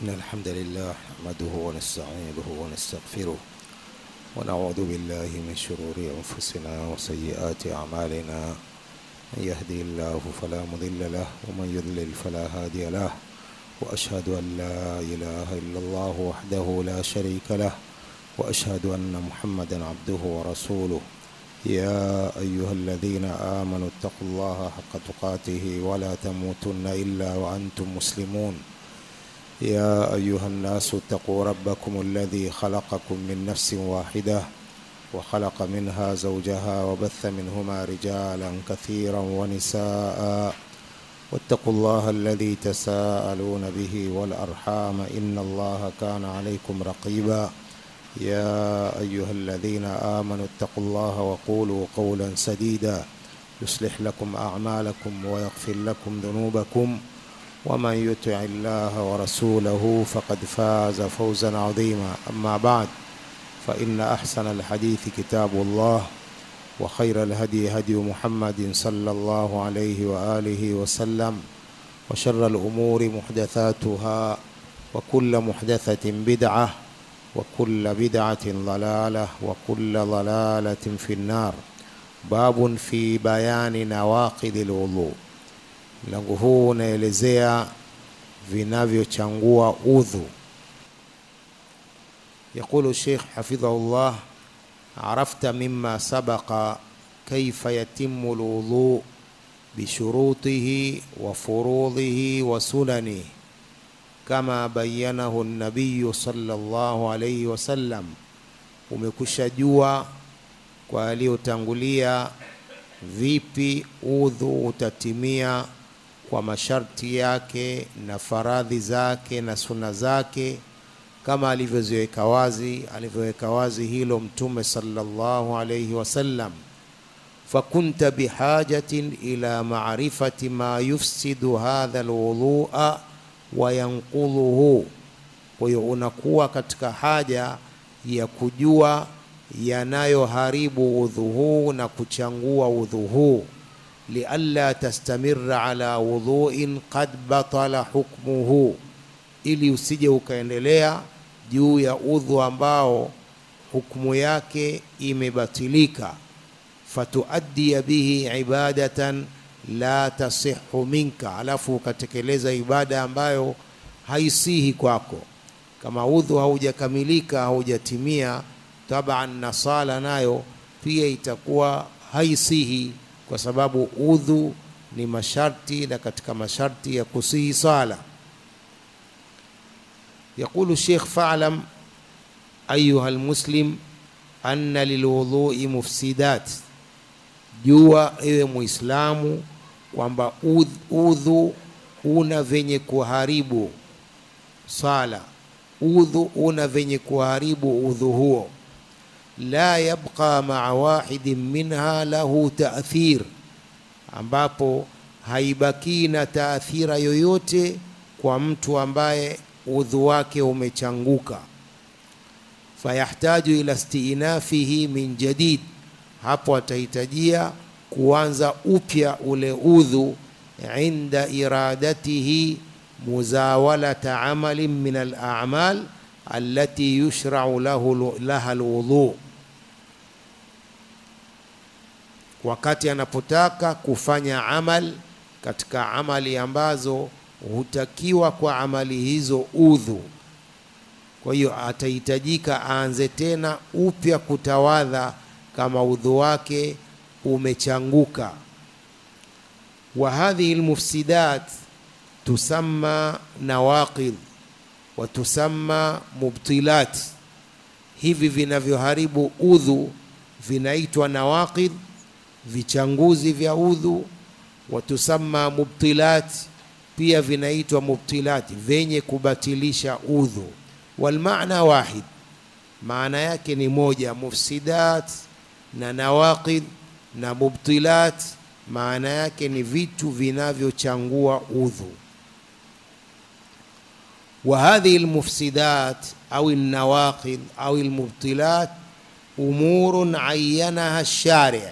إن الحمد لله نحمده ونستعينه ونستغفره ونعوذ بالله من شرور أنفسنا وسيئات أعمالنا من يهدي الله فلا مضل له ومن يضلل فلا هادي له وأشهد أن لا إله إلا الله وحده لا شريك له وأشهد أن محمدا عبده ورسوله يا أيها الذين آمنوا اتقوا الله حق تقاته ولا تموتن إلا وأنتم مسلمون يا أيها الناس اتقوا ربكم الذي خلقكم من نفس واحدة وخلق منها زوجها وبث منهما رجالا كثيرا ونساء واتقوا الله الذي تساءلون به والأرحام إن الله كان عليكم رقيبا يا أيها الذين آمنوا اتقوا الله وقولوا قولا سديدا يصلح لكم أعمالكم ويغفر لكم ذنوبكم ومن يطع الله ورسوله فقد فاز فوزا عظيما أما بعد فإن أحسن الحديث كتاب الله وخير الهدي هدي محمد صلى الله عليه وآله وسلم وشر الأمور محدثاتها وكل محدثة بدعة وكل بدعة ضلالة وكل ضلالة في النار باب في بيان نواقض الوضوء mlango huu unaelezea vinavyochangua udhu يقول الشيخ حفظه الله عرفت مما سبق كيف يتم الوضوء بشروطه وفروضه وسننه كما بينه النبي صلى الله عليه وسلم umekusha jua kwa aliyotangulia vipi udhu utatimia kwa masharti yake na faradhi zake na suna zake kama alivyoziweka wazi alivyoweka wazi hilo mtume sallallahu alayhi wasallam fakunta bihajatin ila ma'rifati ma yufsidu hadha alwudhu'a wa yanqudhuhu kwa hiyo unakuwa katika haja ya kujua yanayoharibu udhu huu na kuchangua udhu huu lialla tastamira ala wudhuin qad batala hukmuhu ili usije ukaendelea juu ya udhu ambao hukmu yake imebatilika fatuaddia bihi ibadatan la tasihu minka alafu ukatekeleza ibada ambayo haisihi kwako kama udhu haujakamilika haujatimia taban na sala nayo pia itakuwa haisihi kwa sababu udhu ni masharti na katika masharti ya kusihi sala يقول الشيخ فاعلم أيها المسلم أن للوضوء مفسدات jua ewe muislamu kwamba udhu una venye kuharibu sala udhu una venye kuharibu udhu huo la yabqa maa wahidin minha lahu taathir ambapo haibakii na taathira yoyote kwa mtu ambaye udhu wake umechanguka fayahtaju ila stiinafihi min jadid hapo atahitajia kuanza upya ule udhu inda iradatihi muzawalata amalin min al-a'mal allati yushra'u lahu laha alwudhu wakati anapotaka kufanya amal katika amali ambazo hutakiwa kwa amali hizo udhu kwa hiyo atahitajika aanze tena upya kutawadha kama udhu wake umechanguka wa hadhihi almufsidat tusamma nawaqid wa tusamma mubtilat hivi vinavyoharibu udhu vinaitwa nawaqid vichanguzi vya udhu wa tusamma mubtilat pia vinaitwa mubtilat vyenye kubatilisha udhu walmaana wahid maana yake ni moja mufsidat na nawaqid na mubtilat maana yake ni vitu vinavyochangua udhu وهذه المفسدات أو النواقض أو المبطلات أمور عينها الشارع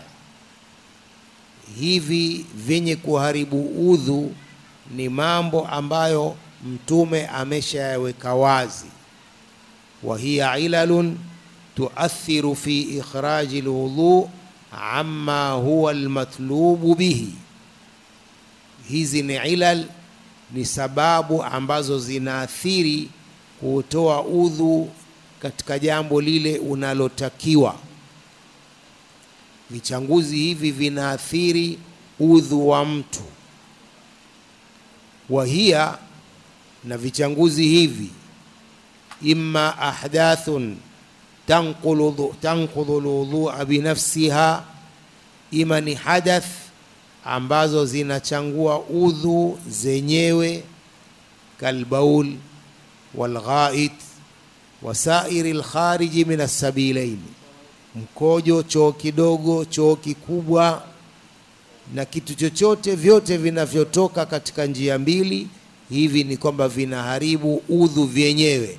hivi vyenye kuharibu udhu ni mambo ambayo mtume ameshayaweka wazi wa hiya ilalun tuathiru fi ikhraji lwudhu amma huwa almatlubu bihi hizi ni ilal ni sababu ambazo zinaathiri kutoa udhu katika jambo lile unalotakiwa vichanguzi hivi vinaathiri udhu wa mtu wahia na vichanguzi hivi imma ahdathun tanqudhu lwudhua binafsiha ima ni hadath ambazo zinachangua udhu zenyewe kalbaul walghait wasairi lkhariji min assabilaini mkojo choo kidogo choo kikubwa na kitu chochote vyote vinavyotoka katika njia mbili hivi ni kwamba vinaharibu udhu vyenyewe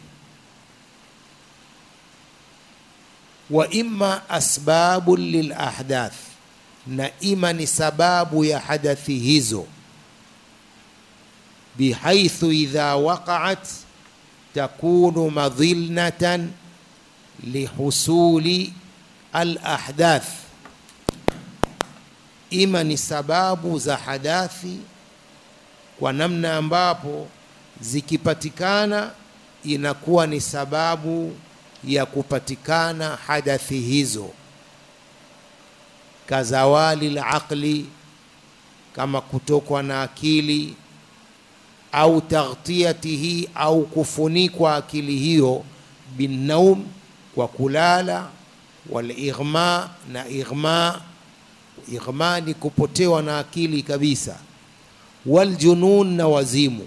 wa imma asbabu lilahdath na ima ni sababu ya hadathi hizo bihaithu idha waqaat takunu madhilnatan lihusuli alahdath ima ni sababu za hadathi kwa namna ambapo zikipatikana inakuwa ni sababu ya kupatikana hadathi hizo kazawali laqli kama kutokwa na akili au taghtiyatihi au kufunikwa akili hiyo binnaum kwa kulala walighma na ighma ighma ni kupotewa na akili kabisa waljunun na wazimu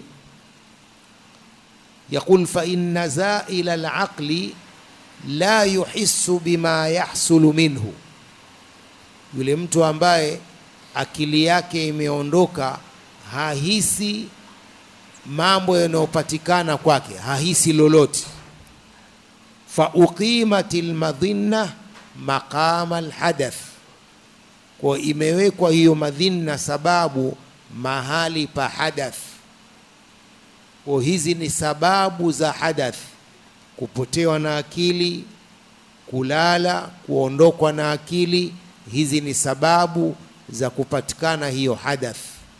yaqul fa inna zaila alaqli la yuhissu bima yahsulu minhu yule mtu ambaye akili yake imeondoka hahisi mambo yanayopatikana kwake hahisi lolote fa uqimat almadhinna maqama alhadath kwa imewekwa hiyo madhinna sababu mahali pa hadath kwa hizi ni sababu za hadath kupotewa na akili kulala kuondokwa na akili hizi ni sababu za kupatikana hiyo hadath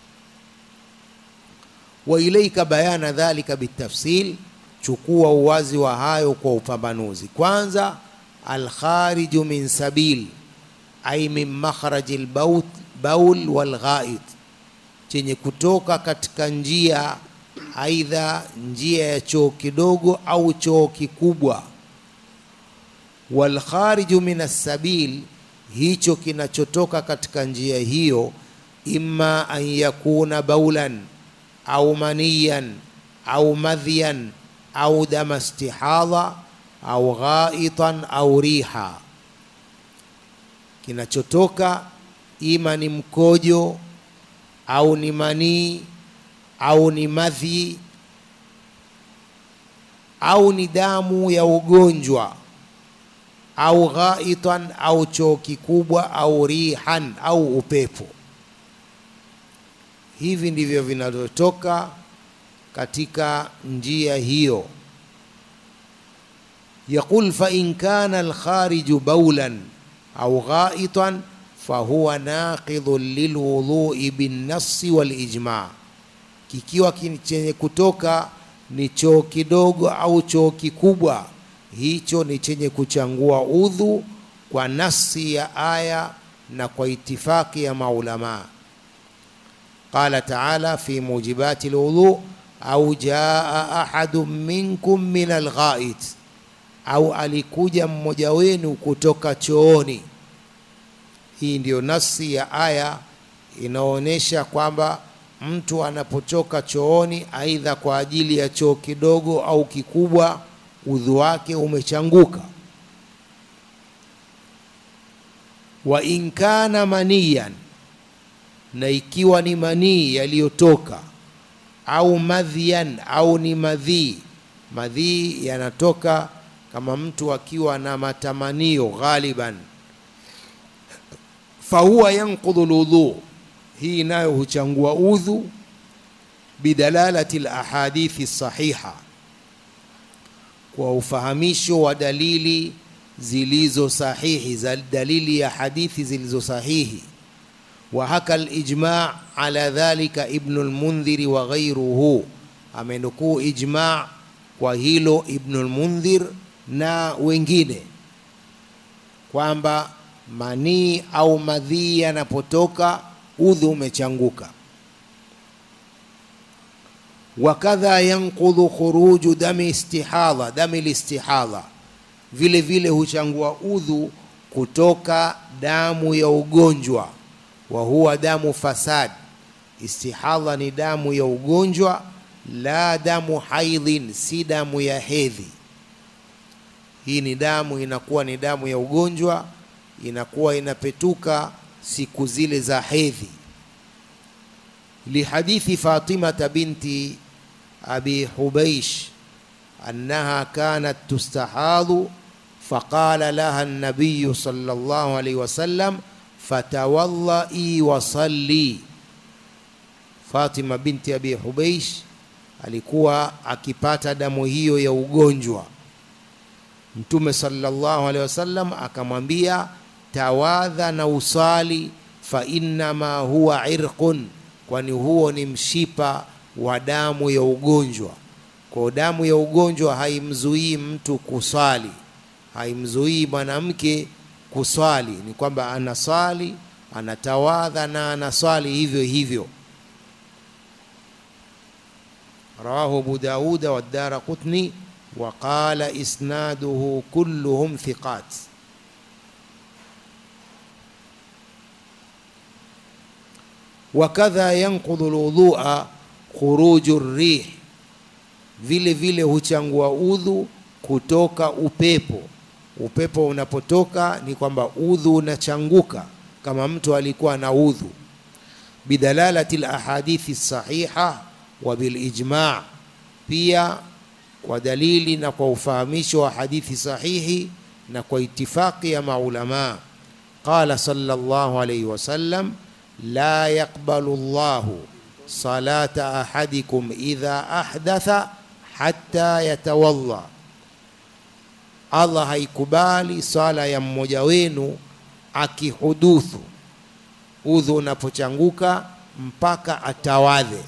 wa ilaika bayana dhalika bitafsil chukua uwazi wa hayo kwa upambanuzi kwanza alkhariju min sabil ay min makhraji lbaul walghait chenye kutoka katika njia aidha njia ya choo kidogo au choo kikubwa walkhariju min assabil hicho kinachotoka katika njia hiyo imma an yakuna baulan au maniyan au madhiyan au dama istihadha au ghaitan au riha kinachotoka ima ni mkojo au ni manii au ni madhi au ni damu ya ugonjwa au ghaitan au choo kikubwa au rihan au upepo hivi ndivyo vinavyotoka katika njia hiyo yaqul fa in kana alkhariju baulan au ghaitan fahuwa naqidhun lilwudhui binnassi walijma kikiwa chenye kutoka ni choo kidogo au choo kikubwa hicho ni chenye kuchangua udhu kwa nasi ya aya na kwa itifaki ya maulamaa qala taala fi mujibati lwudhu au jaa ahadu minkum min alghait au alikuja mmoja wenu kutoka chooni hii ndiyo nasi ya aya inaonyesha kwamba mtu anapotoka chooni aidha kwa ajili ya choo kidogo au kikubwa udhu wake umechanguka wa in kana maniyan na ikiwa ni manii yaliyotoka au madhian au ni madhii madhii yanatoka kama mtu akiwa na matamanio ghaliban fahuwa yanqudhu lwudhu hii nayo huchangua udhu bidalalati lahadithi sahiha kwa ufahamisho wa dalili zilizo sahihi za dalili ya hadithi zilizo sahihi وحكى الإجماع على ذلك ابن المنذر وغيره amenukuu ijma kwa hilo Ibnul Mundhir na wengine kwamba manii au madhii yanapotoka udhu umechanguka. Wakadha yanqudhu khuruju dami istihadha, dami listihadha, vile vile huchangua udhu kutoka damu ya ugonjwa wa huwa damu fasad. Istihadha ni damu ya ugonjwa, la damu haidhin, si damu ya hedhi. Hii ni damu inakuwa ni damu ya ugonjwa, inakuwa inapetuka siku zile za hedhi. Lihadithi Fatimata binti abi Hubeish annaha kanat tustahadhu faqala laha an-nabiy sallallahu alayhi wasallam fatawallai wasalli. Fatima binti Abi Hubeish alikuwa akipata damu hiyo ya ugonjwa. Mtume sallallahu alaihi wasallam akamwambia tawadha na usali, fa innama huwa irqun, kwani huo ni mshipa wa damu ya ugonjwa. Kwa damu ya ugonjwa haimzuii mtu kusali, haimzuii mwanamke kuswali ni kwamba anaswali anatawadha na anaswali hivyo hivyo. Rawahu Abu Dauda wa Daraqutni wa qala isnaduhu kulluhum thiqat. Wakadha yanqudhu lwudhua khuruju rih, vile vile huchangua udhu kutoka upepo upepo unapotoka ni kwamba udhu unachanguka kama mtu alikuwa na udhu bidalalati lahadithi sahiha wa bilijma pia kwa dalili na kwa ufahamisho wa hadithi sahihi na kwa itifaqi ya maulama qala sallallahu alayhi wasallam la yaqbalu llahu salata ahadikum idha ahdatha hatta yatawalla Allah haikubali swala ya mmoja wenu akihuduthu, udhu unapochanguka mpaka atawadhe.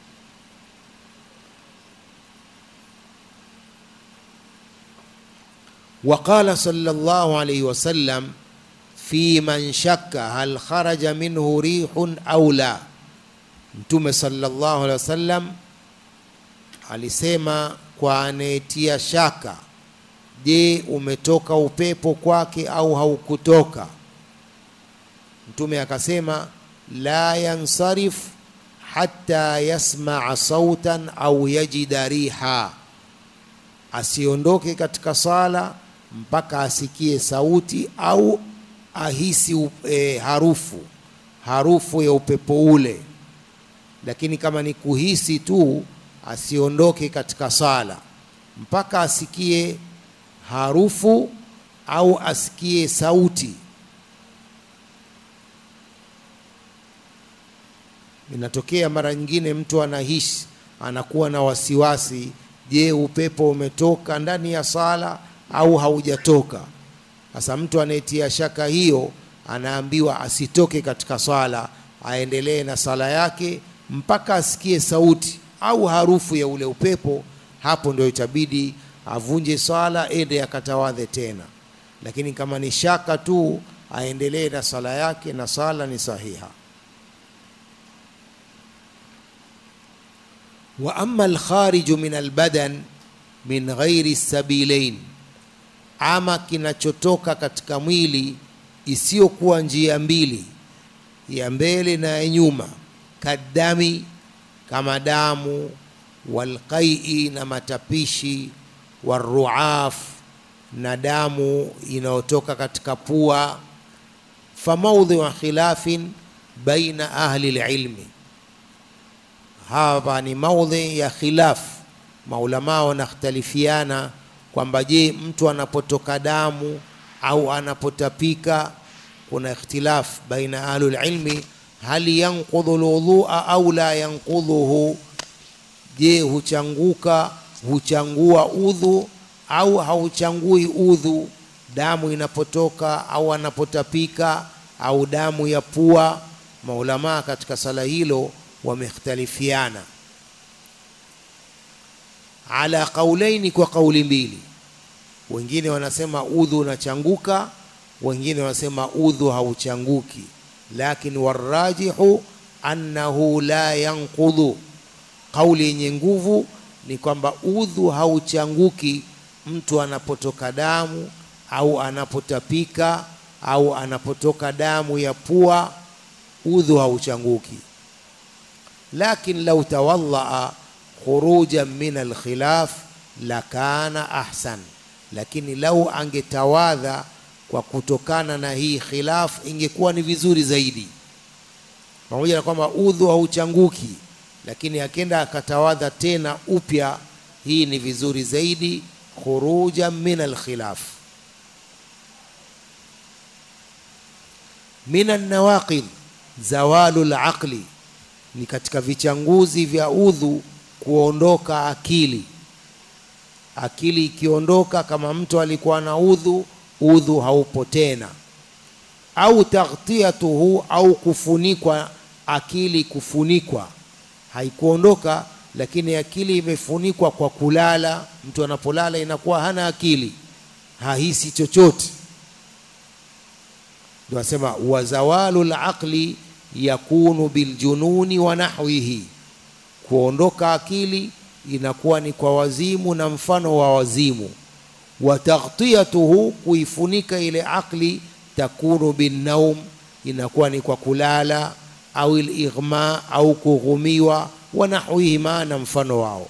Waqala sallallahu alayhi wasallam fi man shakka hal kharaja minhu rihun au la, Mtume sallallahu alayhi wasallam alisema kwa anayetia shaka Je, umetoka upepo kwake au haukutoka? Mtume akasema la yansarif hatta yasmaa sautan au yajida riha, asiondoke katika sala mpaka asikie sauti au ahisi e, harufu harufu ya upepo ule. Lakini kama ni kuhisi tu, asiondoke katika sala mpaka asikie harufu au asikie sauti. Inatokea mara nyingine mtu anahisi, anakuwa na wasiwasi, je, upepo umetoka ndani ya sala au haujatoka? Sasa mtu anayetia shaka hiyo anaambiwa asitoke katika swala, aendelee na sala yake mpaka asikie sauti au harufu ya ule upepo. Hapo ndio itabidi avunje swala ende akatawadhe tena, lakini kama ni shaka tu aendelee na sala yake na sala ni sahiha. Wa amma alkhariju min albadan min ghairi sabilain, ama kinachotoka katika mwili isiyokuwa njia mbili, ya mbele na ya nyuma, kadami, kama damu, walqai, na matapishi waruaf na damu inayotoka katika pua. Famaudhiu khilafin baina ahli lilmi, hapa ni maudhi ya khilaf. Maulamaa wanakhtalifiana kwamba je, mtu anapotoka damu au anapotapika, kuna ikhtilaf baina ahli lilmi, hal yanqudhu lwudhua au la yanqudhuhu je huchanguka huchangua udhu au hauchangui udhu damu inapotoka au anapotapika au damu ya pua maulamaa katika sala hilo wamekhtalifiana ala qaulaini kwa kauli mbili wengine wanasema udhu unachanguka wengine wanasema udhu hauchanguki lakini warajihu annahu la yanqudhu kauli yenye nguvu ni kwamba udhu hauchanguki mtu anapotoka damu au anapotapika au anapotoka damu ya pua udhu hauchanguki lakin lau tawallaa khurujan min alkhilaf lakana ahsan lakini lau angetawadha kwa kutokana na hii khilaf ingekuwa ni vizuri zaidi pamoja na kwamba udhu hauchanguki lakini akenda akatawadha tena upya hii ni vizuri zaidi khuruja min alkhilaf min alnawaqid zawalu laqli ni katika vichanguzi vya udhu kuondoka akili akili ikiondoka kama mtu alikuwa na udhu udhu haupo tena au taghtiyatuhu au kufunikwa akili kufunikwa haikuondoka lakini akili imefunikwa kwa kulala mtu anapolala inakuwa hana akili hahisi chochote ndio asema wazawalu laqli yakunu biljununi wa nahwihi kuondoka akili inakuwa ni kwa wazimu na mfano wa wazimu wa taghtiyatuhu kuifunika ile akli takunu binnaum inakuwa ni kwa kulala au lighma au kughumiwa wa nahwihima na mfano wao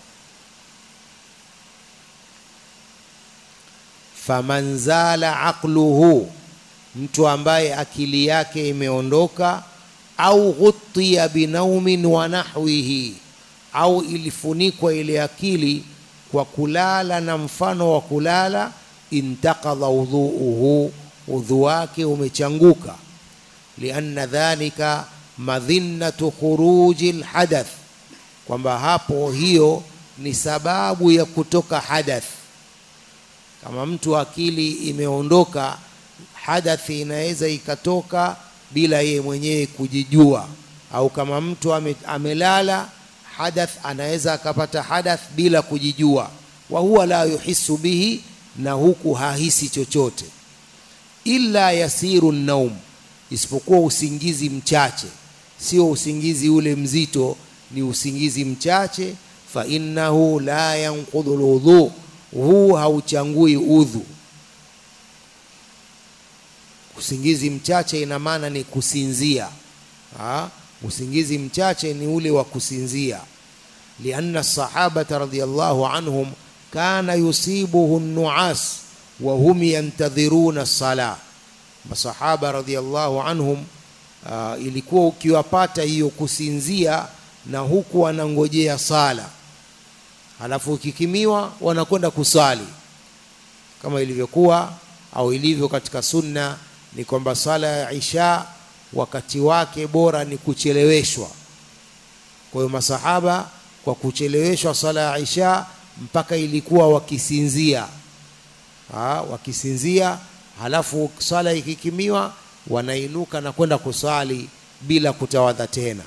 faman zala aqluhu mtu ambaye akili yake imeondoka au ghutiya binaumin wa nahwihi au ilifunikwa ile akili kwa kulala na mfano wa kulala intaqadha udhuuhu udhu wake umechanguka lianna dhalika madhinnatu khuruji lhadath kwamba hapo hiyo ni sababu ya kutoka hadath kama mtu akili imeondoka hadathi inaweza ikatoka bila yeye mwenyewe kujijua au kama mtu ame, amelala hadath anaweza akapata hadath bila kujijua wa huwa la yuhisu bihi na huku hahisi chochote illa yasiru naum isipokuwa usingizi mchache sio usingizi ule mzito ni usingizi mchache fa innahu la yanqudhu lwudhu huu hauchangui udhu usingizi mchache ina maana ni kusinzia ha? usingizi mchache ni ule wa kusinzia lianna sahabata radhiallahu anhum kana yusibuhu nuas wa hum yantadhiruna sala masahaba radhiallahu anhum uh, ilikuwa ukiwapata hiyo kusinzia na huku wanangojea sala halafu ukikimiwa wanakwenda kusali kama ilivyokuwa au ilivyo katika sunna ni kwamba sala ya isha wakati wake bora ni kucheleweshwa kwa hiyo masahaba kwa kucheleweshwa sala ya isha mpaka ilikuwa wakisinzia ha, wakisinzia halafu sala ikikimiwa wanainuka na kwenda kusali bila kutawadha tena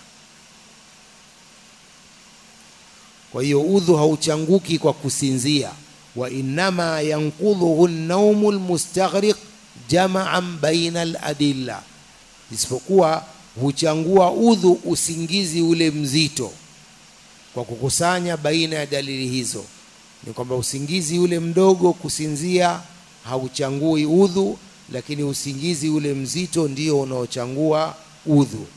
kwa hiyo udhu hauchanguki kwa kusinzia wa innama yanqudhuhu naumu lmustaghriq jamaan baina aladilla isipokuwa huchangua udhu usingizi ule mzito kwa kukusanya baina ya dalili hizo ni kwamba usingizi ule mdogo kusinzia hauchangui udhu lakini usingizi ule mzito ndio unaochangua udhu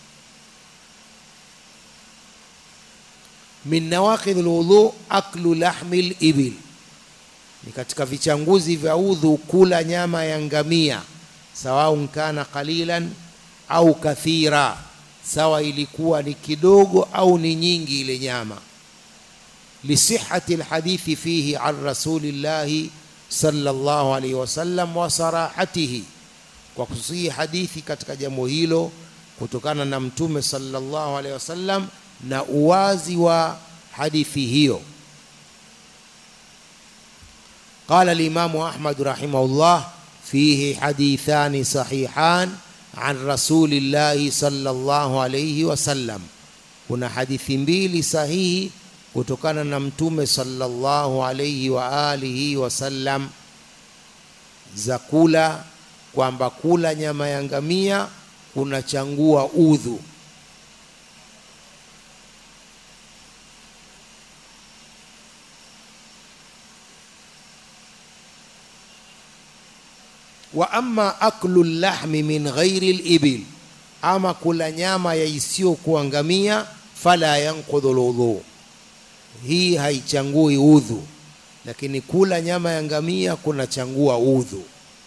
min nawaqidh lwudhu aklu lahmi libil ni katika vichanguzi vya udhu kula nyama ya ngamia sawaun kana qalilan au kathira sawa ilikuwa ni kidogo au ni nyingi ile nyama lisihati lhadithi fihi an rasulillahi sallallahu alaihi wasallam wa sarahatihi kwa kusihi hadithi katika jambo hilo kutokana na mtume sallallahu alaihi wasallam na uwazi wa hadithi hiyo قال الإمام أحمد رحمه الله فيه حديثان صحيحان عن رسول الله صلى الله عليه وسلم kuna hadithi mbili sahihi kutokana na mtume sallallahu alayhi wa alihi wasallam za kula kwamba kula nyama ya ngamia kunachangua udhu wa amma aklu lahmi min ghairi libil, ama kula nyama ya isiyokuwa ngamia, fala yanqudhu lwudhu, hii haichangui udhu, lakini kula nyama ya ngamia kunachangua udhu.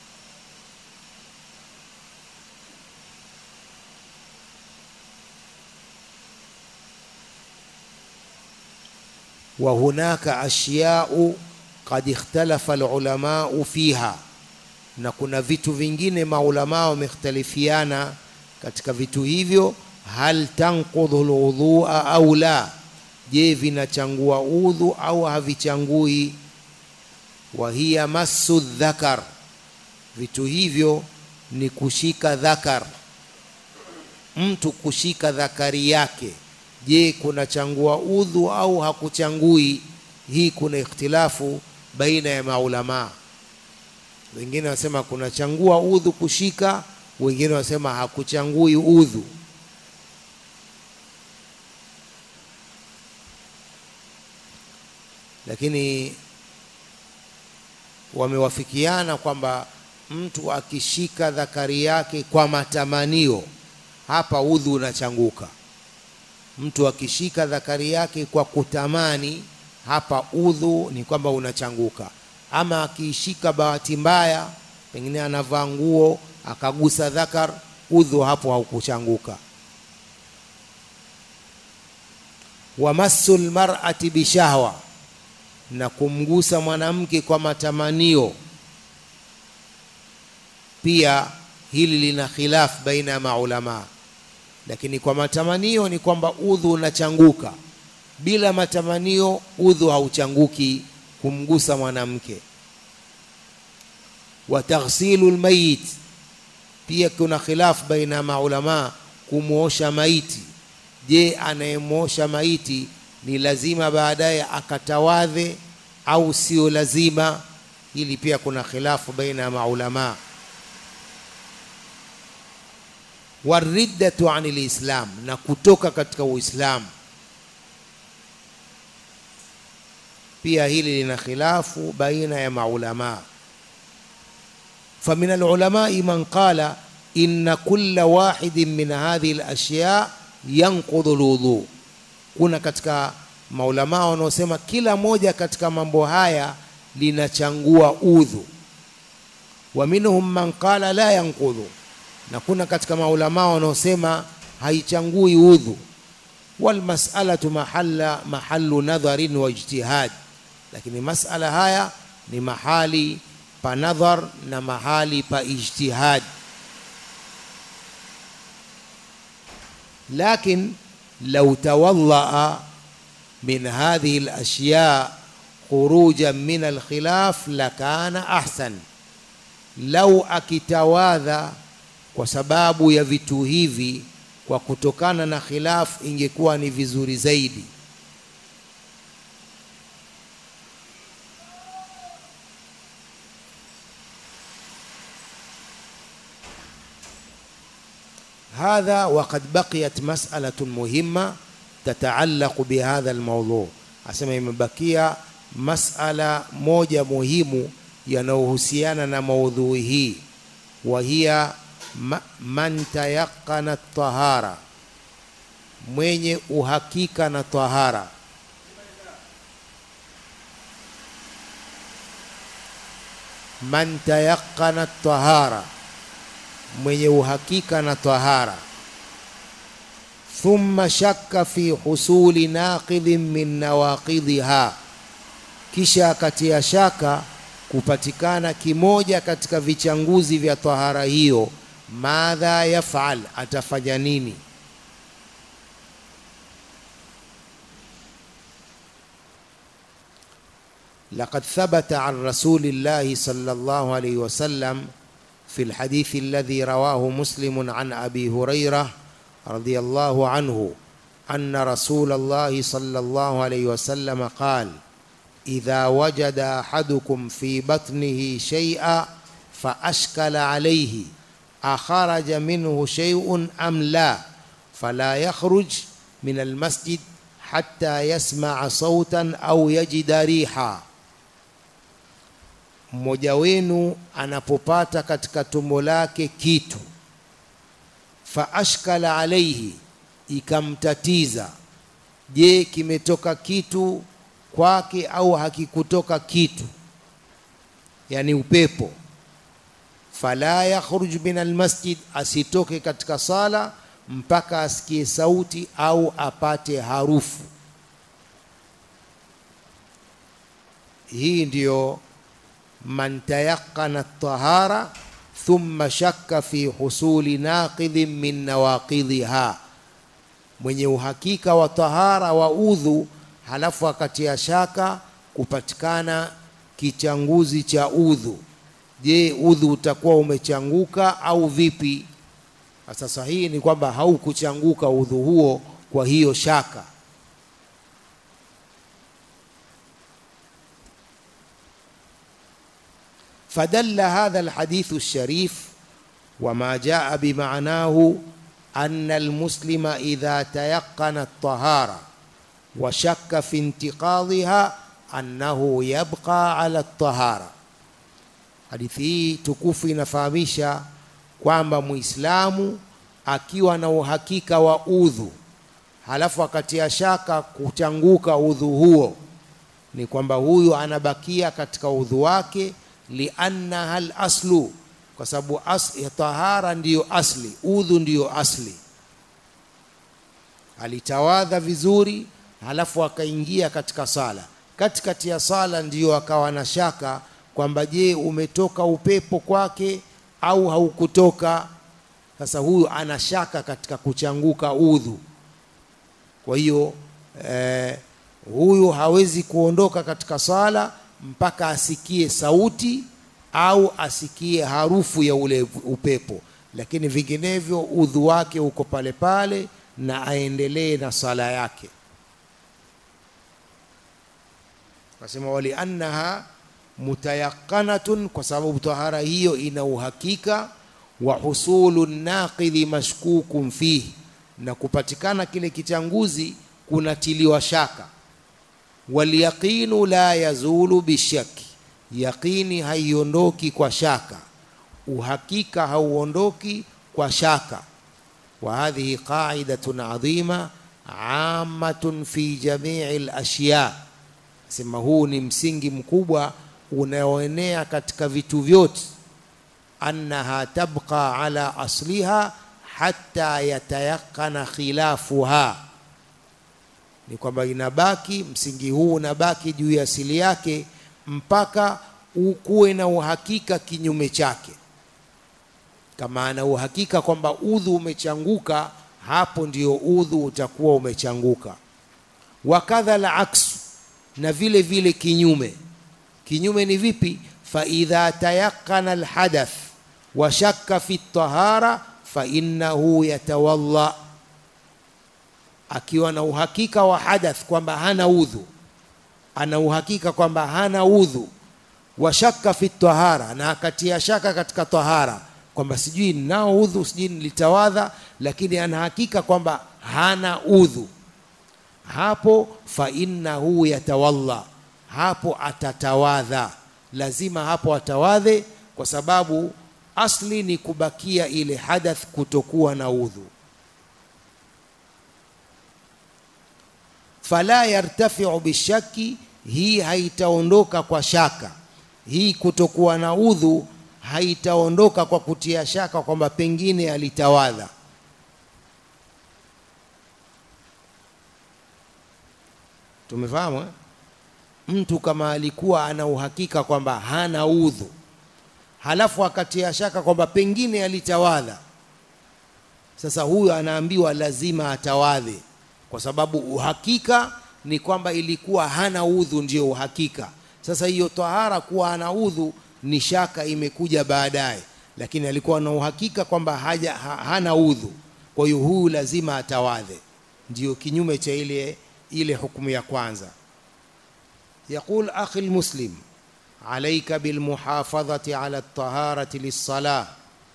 wa hunaka ashyau qad ikhtalafa alulamau fiha na kuna vitu vingine maulamaa wamekhtalifiana katika vitu hivyo, hal tanqudhu lwudhua au la, je, vinachangua udhu au havichangui? Wa hiya massu dhakar, vitu hivyo ni kushika dhakar, mtu kushika dhakari yake. Je, kunachangua udhu au hakuchangui? Hii kuna ikhtilafu baina ya maulamaa wengine wanasema kunachangua udhu kushika, wengine wanasema hakuchangui udhu. Lakini wamewafikiana kwamba mtu akishika dhakari yake kwa matamanio, hapa udhu unachanguka. Mtu akishika dhakari yake kwa kutamani, hapa udhu ni kwamba unachanguka ama akiishika bahati mbaya, pengine anavaa nguo akagusa dhakar, udhu hapo haukuchanguka. wa massu lmar'ati bishahwa, na kumgusa mwanamke kwa matamanio, pia hili lina khilaf baina ya maulamaa, lakini kwa matamanio ni kwamba udhu unachanguka. Bila matamanio udhu hauchanguki kumgusa mwanamke. wa taghsilu lmayit, pia kuna khilaf baina ya maulamaa kumwosha maiti. Je, anayemwosha maiti ni lazima baadaye akatawadhe au sio lazima? Hili pia kuna khilafu baina ya maulamaa. Wariddatu ani lislam, na kutoka katika Uislamu pia hili lina khilafu baina ya maulamaa. famin alulamai man qala inna kulla wahidin min hadhihi alashya yanqudhu lwudhu, kuna katika maulamaa wanaosema kila moja katika mambo haya linachangua udhu. Wa minhum man qala la yanqudhu, na kuna katika maulamaa wanaosema haichangui udhu. Walmasalatu mahalla mahallu nadharin wa ijtihad lakini masala haya ni mahali pa nadhar na mahali pa ijtihad. Lakin lau tawadhaa min hadhihi alashya khurujan min alkhilaf lakana ahsan, lau akitawadha kwa sababu ya vitu hivi kwa kutokana na khilaf, ingekuwa ni vizuri zaidi. hadha waqad baqiyat mas'alatun muhimma tataallaqu bihadha almawdhu, asema imebakia masala moja muhimu yanayohusiana na maudhui hii, wa hiya man tayaqana tahara, mwenye uhakika na tahara. Man tayaqana tahara mwenye uhakika na tahara. Thumma shakka fi husuli naqidhin min nawaqidhiha, kisha akatia shaka kupatikana kimoja katika vichanguzi vya tahara hiyo. Madha yafal, atafanya nini? لقد ثبت عن رسول الله صلى الله عليه وسلم في الحديث الذي رواه مسلم عن ابي هريره رضي الله عنه ان رسول الله صلى الله عليه وسلم قال اذا وجد احدكم في بطنه شيئا فاشكل عليه اخرج منه شيء ام لا فلا يخرج من المسجد حتى يسمع صوتا au yajida riha mmoja wenu anapopata katika tumbo lake kitu fa ashkala alaihi ikamtatiza je kimetoka kitu kwake au hakikutoka kitu yani upepo fala yakhruj min almasjid asitoke katika sala mpaka asikie sauti au apate harufu hii ndiyo man tayaqana tahara thumma shakka fi husuli naqidhin min nawaqidhiha mwenye uhakika wa tahara wa udhu halafu akatia shaka kupatikana kichanguzi cha udhu je udhu utakuwa umechanguka au vipi sasa sahihi ni kwamba haukuchanguka udhu huo kwa hiyo shaka فدل هذا الحديث الشريف وما جاء بمعناه أن المسلم إذا تيقن الطهارة وشك في انتقاضها أنه يبقى على الطهارة hadithi hii tukufu inafahamisha kwamba muislamu akiwa na uhakika wa udhu halafu akatia shaka kuchanguka udhu huo ni kwamba huyu anabakia katika udhu wake liannaha laslu kwa sababu as, tahara ndiyo asli udhu ndiyo asli alitawadha vizuri halafu akaingia katika sala katikati ya sala ndiyo akawa na shaka kwamba je umetoka upepo kwake au haukutoka sasa huyu ana shaka katika kuchanguka udhu kwa hiyo eh, huyu hawezi kuondoka katika sala mpaka asikie sauti au asikie harufu ya ule upepo lakini vinginevyo udhu wake uko pale pale na aendelee na sala yake nasema waliannaha mutayaqanatun kwa sababu tahara hiyo ina uhakika wa husulu naqidhi mashkukun fihi na kupatikana kile kichanguzi kunatiliwa shaka walyaqinu la yazulu bishaki yaqini haiondoki kwa shaka uhakika hauondoki kwa shaka wa hadhihi qa'idatun adhima ammatun fi jami'i al-ashya sema huu ni msingi mkubwa unaoenea katika vitu vyote annaha tabqa ala asliha hatta yatayaqana khilafuha ni kwamba inabaki msingi huu unabaki juu ya asili yake mpaka ukuwe na uhakika kinyume chake kama ana uhakika kwamba udhu umechanguka hapo ndio udhu utakuwa umechanguka wakadha la aksu na vile vile kinyume kinyume ni vipi faidha tayaqana alhadath wa shakka fi tahara fainnahu yatawalla akiwa na uhakika wa hadath kwamba hana udhu ana uhakika kwamba hana udhu wa shakka fi tahara na akatia shaka katika tahara kwamba sijui ninao udhu sijui nilitawadha lakini ana hakika kwamba hana udhu hapo fa innahu yatawalla hapo atatawadha lazima hapo atawadhe kwa sababu asli ni kubakia ile hadath kutokuwa na udhu fala yartafiu bishaki hii haitaondoka kwa shaka hii kutokuwa na udhu haitaondoka kwa kutia shaka kwamba pengine alitawadha tumefahamu eh? mtu kama alikuwa ana uhakika kwamba hana udhu halafu akatia shaka kwamba pengine alitawadha sasa huyo anaambiwa lazima atawadhe kwa sababu uhakika ni kwamba ilikuwa hana udhu ndio uhakika sasa hiyo tahara kuwa ana udhu ni shaka imekuja baadaye lakini alikuwa na uhakika kwamba haja ha, hana udhu kwa hiyo huyu lazima atawadhe ndio kinyume cha ile ile hukumu ya kwanza يقول أخي المسلم عليك بالمحافظة على الطهارة للصلاة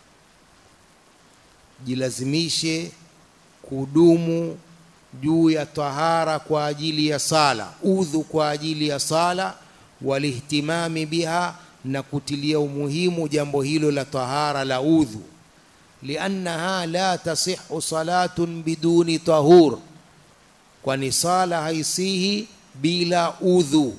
jilazimishe kudumu juu ya tahara kwa ajili ya sala udhu kwa ajili ya sala walihtimami biha na kutilia umuhimu jambo hilo la tahara la udhu liannaha la tasihu salatun biduni tahur kwani sala haisihi bila udhu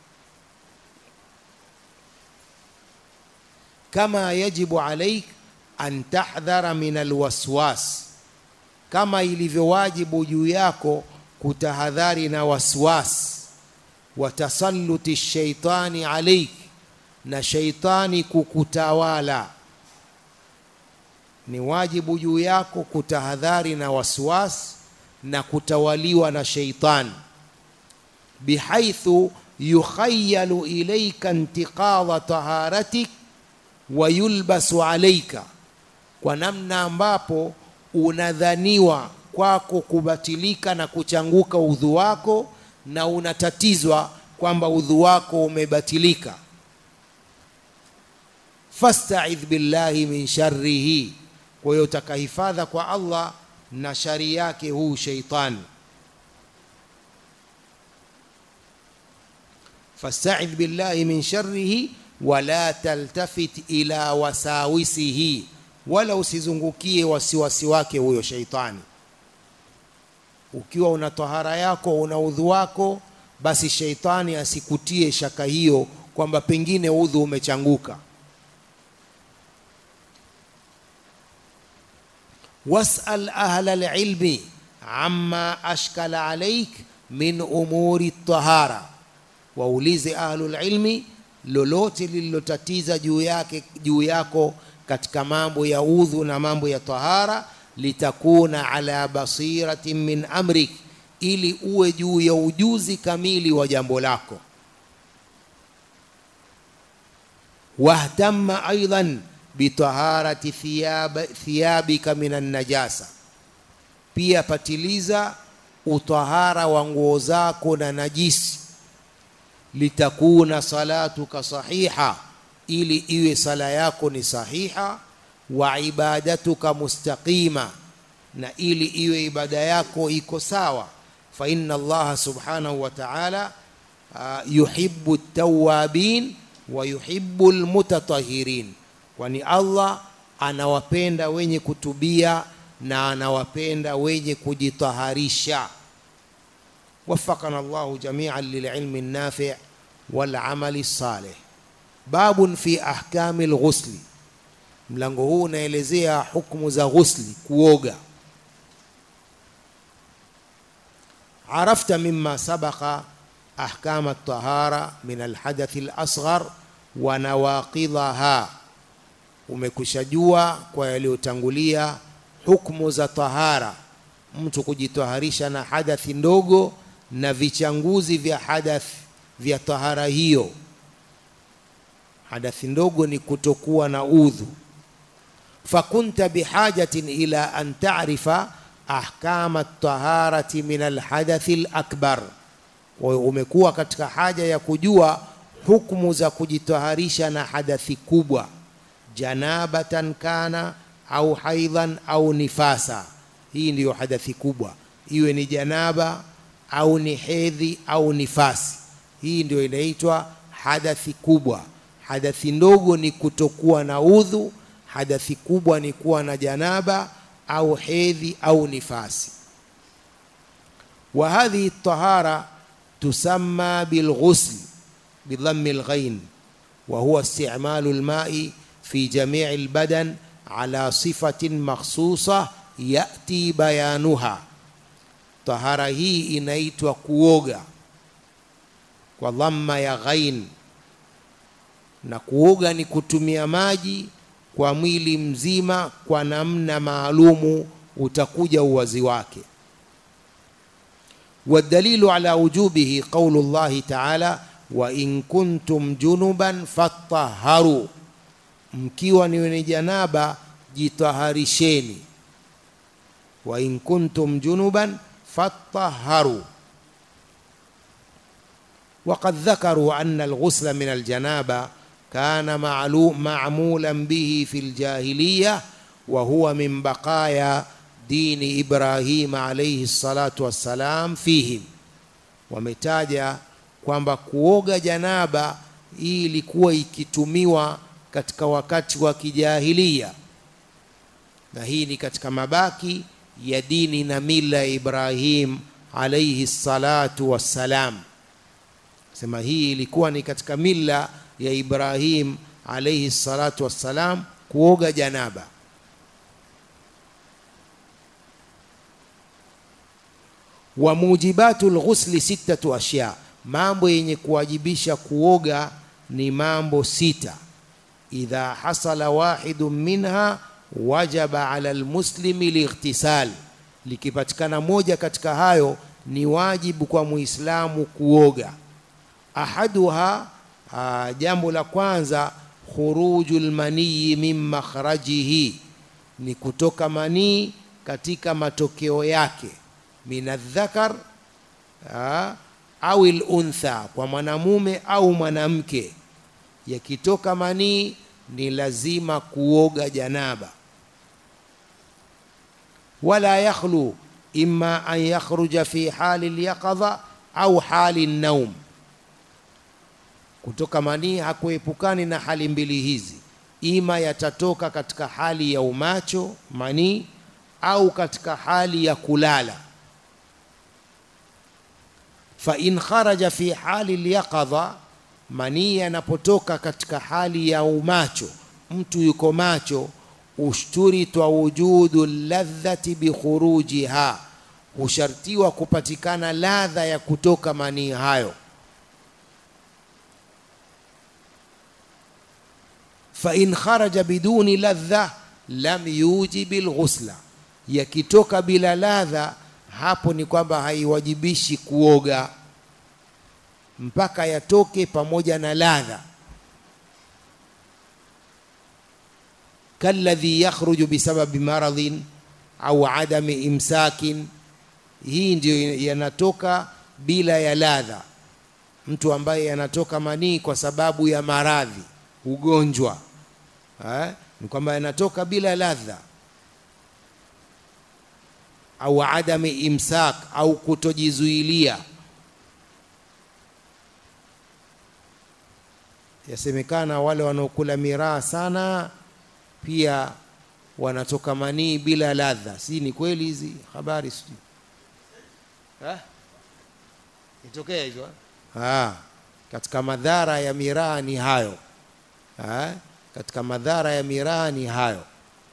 kama yajibu alaik an tahdhara min alwaswas kama ilivyowajibu juu yako kutahadhari na waswas wa tasalluti shaitani alaik na shaitani kukutawala ni wajibu juu yako kutahadhari na waswas na kutawaliwa na shaitani bihaithu yukhayalu ilaika intiqadha taharatik wa yulbasu alaika kwa namna ambapo unadhaniwa kwako kubatilika na kuchanguka udhu wako na unatatizwa kwamba udhu wako umebatilika fastaidh billahi min sharrihi kwa hiyo utakahifadha kwa allah na shari yake huu sheitani fastaidh billahi min sharrihi wala taltafit ila wasawisihi wala usizungukie wasiwasi wake huyo sheitani ukiwa una tahara yako una udhu wako basi sheitani asikutie shaka hiyo kwamba pengine udhu umechanguka wasal ahla lilmi amma ashkala alaik min umuri tahara waulize ahlulilmi lolote lililotatiza juu yake juu yako katika mambo ya udhu na mambo ya tahara litakuna ala basiratin min amrik ili uwe juu ya ujuzi kamili wa jambo lako wahtamma aidan bitaharati thiyab, thiyabika min annajasa pia patiliza utahara wa nguo zako na najisi litakuna salatuka sahiha ili iwe sala yako ni sahiha wa ibadatuka mustaqima na ili iwe ibada yako iko sawa fa inna allaha subhanahu wa ta'ala uh, yuhibbu tawabin wa yuhibbu almutatahirin kwani allah anawapenda wenye kutubia na anawapenda wenye kujitaharisha وفقنا الله جميعا للعلم النافع والعمل الصالح باب في احكام الغسل mlango huu unaelezea hukumu za ghusli kuoga arafta mima sabaqa ahkam at-tahara min al-hadath al-asghar wa nawaqidaha umekushajua kwa yaliyotangulia hukumu za tahara mtu kujitaharisha na hadathi ndogo na vichanguzi vya hadath vya tahara hiyo hadathi ndogo ni kutokuwa na udhu fakunta bihajatin ila an ta'rifa ahkama at-taharati min al-hadathi al-akbar umekuwa katika haja ya kujua hukumu za kujitaharisha na hadathi kubwa janabatan kana au haidhan au nifasa hii ndiyo hadathi kubwa iwe ni janaba au ni hedhi au nifasi hii ndio inaitwa hadathi kubwa hadathi ndogo ni kutokuwa na udhu hadathi kubwa ni kuwa na janaba au hedhi au nifasi wa hadhihi tahara tusamma bilghusl bidhammi alghain wa huwa isti'malu alma'i fi jami' albadan ala sifatin makhsusah yati bayanuha tahara hii inaitwa kuoga kwa dhamma ya ghain na kuoga ni kutumia maji kwa mwili mzima kwa namna maalumu utakuja uwazi wake والدليل على وجوبه قول الله تعالى wa in kuntum junuban fattaharu mkiwa ni wenye janaba jitaharisheni wa in kuntum junuban fattaharu وقد ذكروا أن الغسل من الجنابة كان معلوم معمولا به في الجاهلية وهو من بقايا دين إبراهيم عليه الصلاة والسلام فيهم wametaja kwamba kuoga janaba hii ilikuwa ikitumiwa katika wakati wa kijahilia na hii ni katika mabaki ya dini na mila ya Ibrahim alayhi salatu wassalam sema hii ilikuwa ni katika mila ya Ibrahim alayhi salatu wassalam kuoga janaba wa mujibatu lghusli sittatu ashya mambo yenye kuwajibisha kuoga ni mambo sita idha hasala wahidu minha wajaba ala almuslimi lightisal likipatikana moja katika hayo ni wajibu kwa muislamu kuoga ahaduha aa, jambo la kwanza khuruju lmaniyi min makhrajihi ni kutoka manii katika matokeo yake min aldhakar au luntha kwa mwanamume au mwanamke yakitoka manii ni lazima kuoga janaba wala yakhlu imma an yakhruja fi hali lyaqadha au hali naum kutoka manii hakuepukani na hali mbili hizi ima yatatoka katika hali ya umacho manii au katika hali ya kulala fa in kharaja fi hali lyaqadha manii yanapotoka katika hali ya umacho mtu yuko macho ushturitwa wujudu ladhati bikhurujiha hushartiwa kupatikana ladha ya kutoka manii hayo fa in kharaja biduni ladha lam yujibi lghusla yakitoka bila ladha hapo ni kwamba haiwajibishi kuoga mpaka yatoke pamoja na ladha kalladhi yakhruju bisababi maradhin au adami imsakin hii ndio yanatoka bila ya ladha mtu ambaye yanatoka manii kwa sababu ya maradhi ugonjwa eh? ni kwamba yanatoka bila ladha au adami imsak au kutojizuilia yasemekana wale wanaokula miraa sana pia wanatoka manii bila ladha si ni kweli hizi habari sijui itokea hizo ah katika madhara ya miraa ni hayo ha? katika madhara ya miraa ni hayo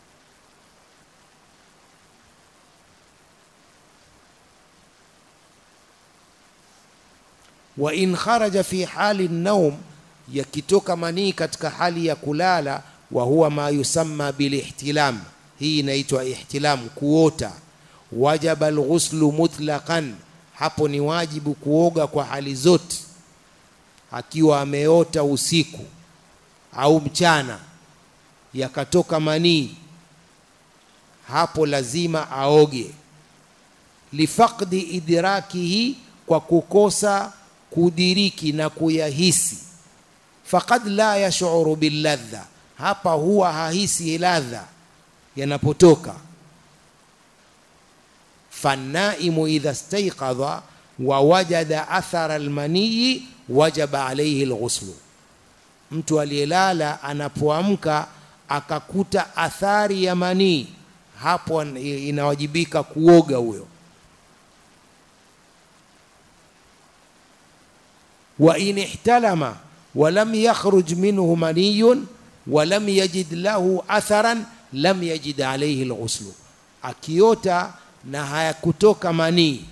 wa in kharaja fi hali naum yakitoka manii katika hali ya kulala wa huwa ma yusamma bilihtilam hii inaitwa ihtilam kuota wajaba alghuslu mutlaqan hapo ni wajibu kuoga kwa hali zote akiwa ameota usiku au mchana yakatoka manii hapo lazima aoge lifaqdi idrakihi kwa kukosa kudiriki na kuyahisi faqad la yashuru billadha hapa huwa hahisi ladha yanapotoka fannaimu idha staiqadha wa wajada athara almaniyi wajaba alayhi alghuslu mtu aliyelala anapoamka akakuta athari ya manii hapo inawajibika kuoga huyo wa in ihtalama walam yakhruj minhu maniyun walam yajid lahu atharan lam yajid alayhi alghuslu akiota na hayakutoka manii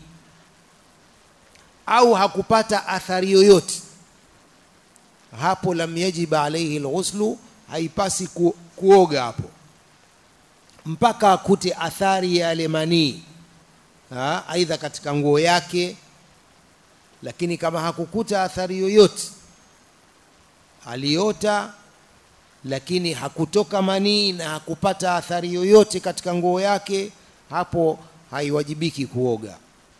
au hakupata athari yoyote hapo lam yajib alayhi alghuslu haipasi ku, kuoga hapo mpaka akute athari ya yale manii aidha katika nguo yake lakini kama hakukuta athari yoyote aliota lakini hakutoka manii na hakupata athari yoyote katika nguo yake hapo haiwajibiki kuoga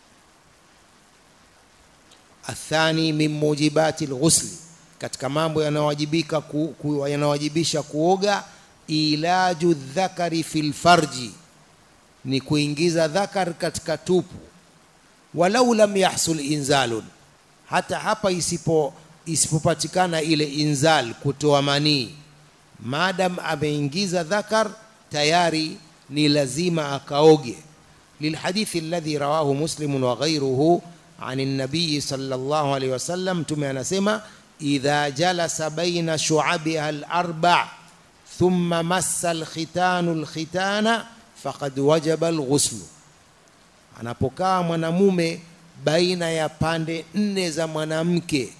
athani min mujibati lghusli katika mambo yanayowajibika ku, ku, yanayowajibisha kuoga ilaju dhakari fi lfarji ni kuingiza dhakar katika tupu walau lam yahsul inzalun hata hapa isipo isipopatikana ile inzal kutoa manii maadam ameingiza dhakar tayari ni lazima akaoge lilhadithi alladhi rawahu muslimun wa ghayruhu عن النبي صلى الله عليه وسلم تمي anasema idha jalasa baina shu'abiha al-arba' thumma massa al-khitanu al-khitana faqad wajaba al-ghusl anapokaa mwanamume baina ya pande nne za mwanamke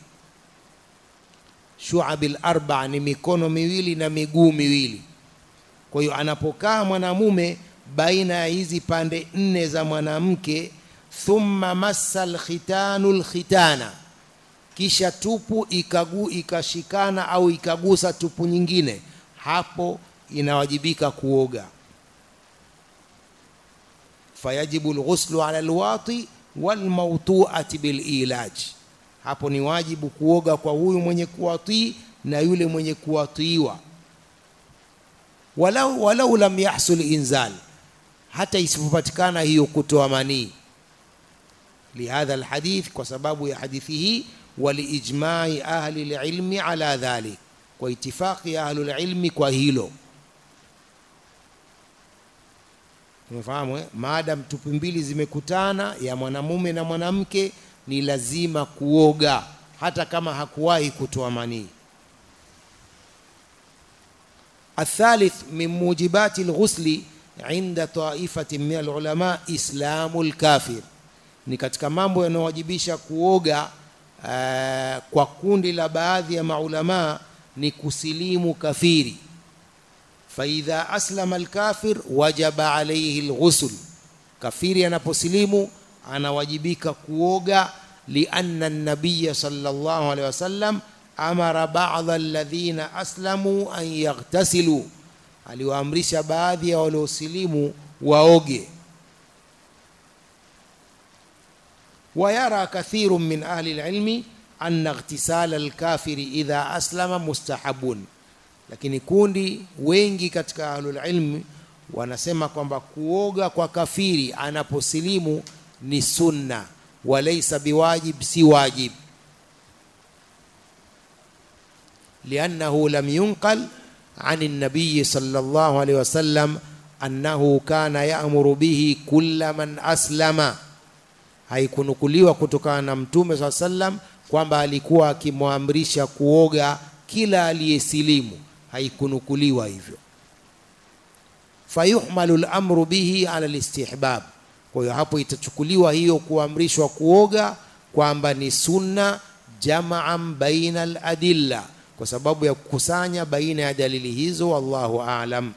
shu'ab al-arba' ni mikono miwili na miguu miwili kwa hiyo anapokaa mwanamume baina ya hizi pande nne za mwanamke thumma massa alkhitanu alkhitana kisha tupu ikagu ikashikana au ikagusa tupu nyingine hapo inawajibika kuoga fayajibu alghuslu ala alwati walmawtu'ati bililaj hapo ni wajibu kuoga kwa huyu mwenye kuwatii na yule mwenye kuwatiiwa walau, walau lam yahsul inzal hata isipopatikana hiyo kutoa manii لهذا الحديث وسبب يا حديثه ولإجماع أهل العلم على ذلك واتفاق أهل العلم كهيلو tumefahamu eh? maadam tupu mbili zimekutana ya mwanamume na mwanamke ni lazima kuoga hata kama hakuwahi kutoa manii الثالث من موجبات الغسل عند طائفة من العلماء إسلام الكافر ni katika mambo yanayowajibisha kuoga uh, kwa kundi la baadhi ya maulamaa ni kusilimu kafiri faidha aslama alkafir wajaba alaihi lghusl kafiri anaposilimu anawajibika kuoga lianna nabiya sallallahu alaihi wasallam amara ba'dha alladhina aslamu an yaghtasilu aliwaamrisha baadhi ya waliosilimu waoge ويرى كثير من أهل العلم أن اغتسال الكافر إذا أسلم مستحب lakini kundi wengi katika ahlul ilmi wanasema kwamba kuoga kwa kafiri anaposilimu ni sunna walaysa biwajib si wajib liannahu lam yunqal عن النبي صلى الله عليه وسلم أنه كان يأمر به كل من أسلم haikunukuliwa kutokana na mtume saa sallam kwamba alikuwa akimwamrisha kuoga kila aliyesilimu haikunukuliwa hivyo fayuhmalu lamru bihi ala listihbab kwa hiyo hapo itachukuliwa hiyo kuamrishwa kuoga kwamba ni sunna jamaan baina aladilla kwa sababu ya kukusanya baina ya dalili hizo wallahu alam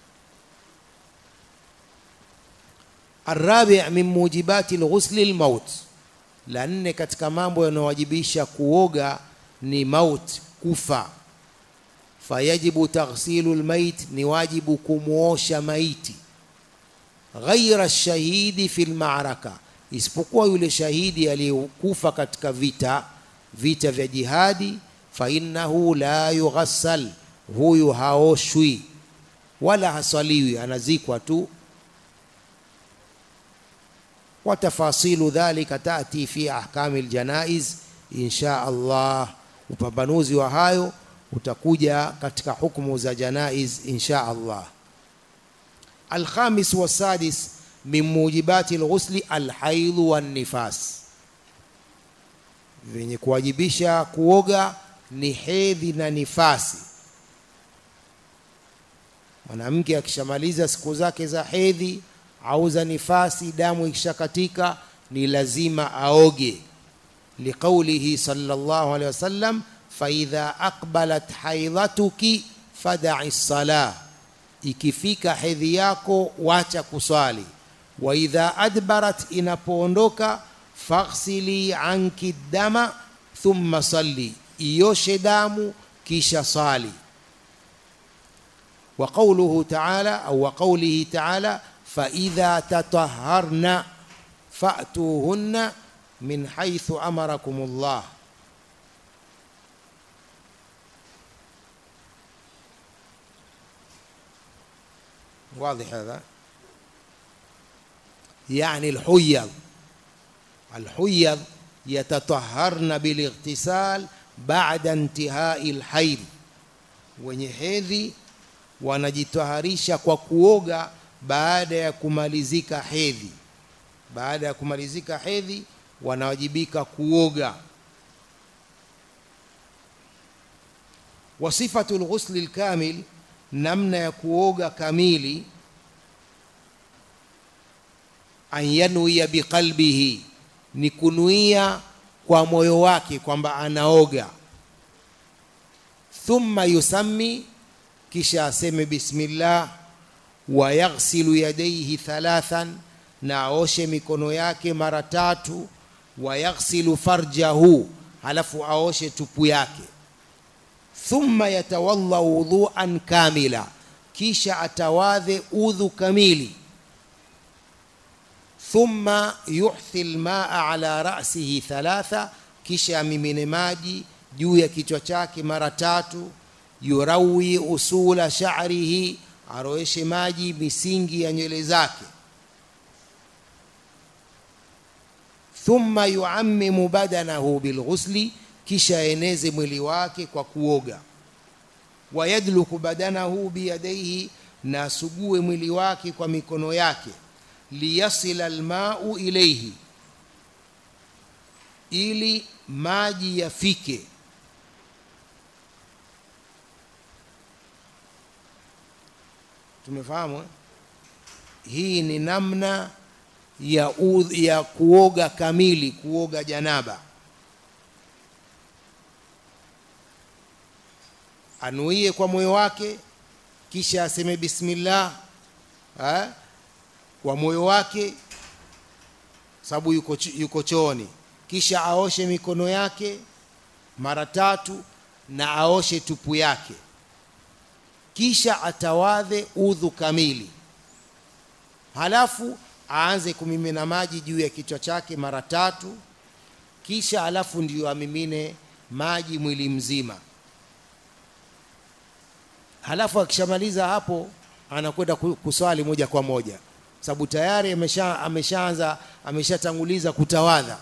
الرابع من موجبات الغسل الموت لأن katika mambo yanayowajibisha kuoga ni maut kufa fayajibu taghsilu almayit ni wajibu kumuosha maiti ghaira shahidi fi lmaraka isipokuwa yule shahidi aliyekufa katika vita vita vya jihadi fainnahu la yughassal huyu haoshwi wala hasaliwi anazikwa tu وتفاصيل ذلك تأتي في أحكام الجنائز إن شاء الله upambanuzi wa hayo utakuja katika hukumu za janaiz insha Allah alkhamis wasadis min mujibati alghusli alhaidhu wannifas vyenye kuwajibisha kuoga ni hedhi na nifasi mwanamke akishamaliza siku zake za hedhi au za nifasi damu ikishakatika ni lazima aoge liqaulihi sallallahu alaihi wasallam faidha aqbalat haidhatuki fadai salah ikifika hedhi yako wacha kuswali wa idha adbarat inapoondoka faghsili anki dama thumma salli ioshe damu kisha sali wa qawluhu ta'ala au wa qawlihi ta'ala fa idha tatahharna fa'tuhunna min haythu amarakumullah واضح هذا يعني الحيض الحيض يتطهرن بالاغتسال بعد انتهاء الحيض wenye hedhi wanajitaharisha kwa kuoga baada ya kumalizika hedhi baada ya kumalizika hedhi wanawajibika kuoga wasifatu lghusli lkamil namna ya kuoga kamili an yanwiya biqalbihi ni kunuia kwa moyo wake kwamba anaoga thumma yusammi kisha aseme bismillah wa yaghsilu yadayhi thalathan na aoshe mikono yake mara tatu wa yaghsilu farjahu halafu aoshe tupu yake thumma yatawalla wudhuan kamila kisha atawadhe udhu kamili thumma yuhthi lmaa ala rasihi thalatha kisha amimine maji juu ya kichwa chake mara tatu yurawi usula sha'rihi aroeshe maji misingi ya nywele zake thumma yuammimu badanahu bilghusli kisha eneze mwili wake kwa kuoga wayadluku badanahu biyadaihi na asugue mwili wake kwa mikono yake liyasila almau ilaihi ili maji yafike tumefahamu eh? hii ni namna ya, u, ya kuoga kamili kuoga janaba anuie kwa moyo wake kisha aseme bismillah ha? kwa moyo wake sababu yuko, yuko chooni kisha aoshe mikono yake mara tatu na aoshe tupu yake kisha atawadhe udhu kamili halafu aanze kumimina maji juu ya kichwa chake mara tatu kisha halafu ndiyo amimine maji mwili mzima halafu akishamaliza hapo anakwenda kuswali moja kwa moja sababu tayari amesha ameshaanza ameshatanguliza kutawadha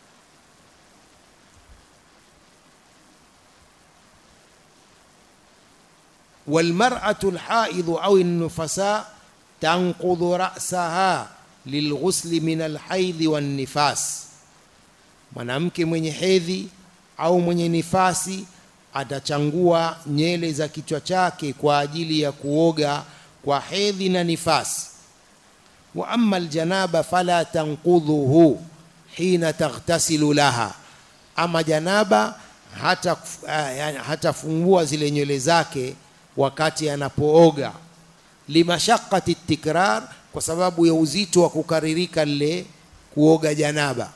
والمرأة الحائض أو النفساء تنقض رأسها للغسل من الحيض والنفاس mwanamke mwenye hedhi au mwenye nifasi atachangua nyele za kichwa chake kwa ajili ya kuoga kwa hedhi na nifasi wa amma aljanaba fala tanqudhuhu hina taghtasilu laha ama janaba hata uh, hatafungua zile nywele zake wakati anapooga limashaqati tikrar kwa sababu ya uzito wa kukaririka lile kuoga janaba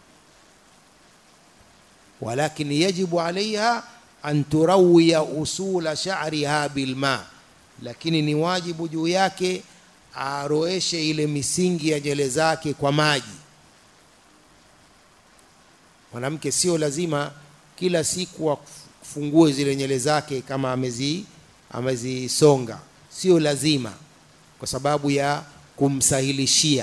walakin yajibu alaiha an turawiya usula sha'riha bilma lakini ni wajibu juu yake aroeshe ile misingi ya nywele zake kwa maji mwanamke sio lazima kila siku afungue zile nywele zake kama amezi amezisonga sio lazima kwa sababu ya kumsahilishia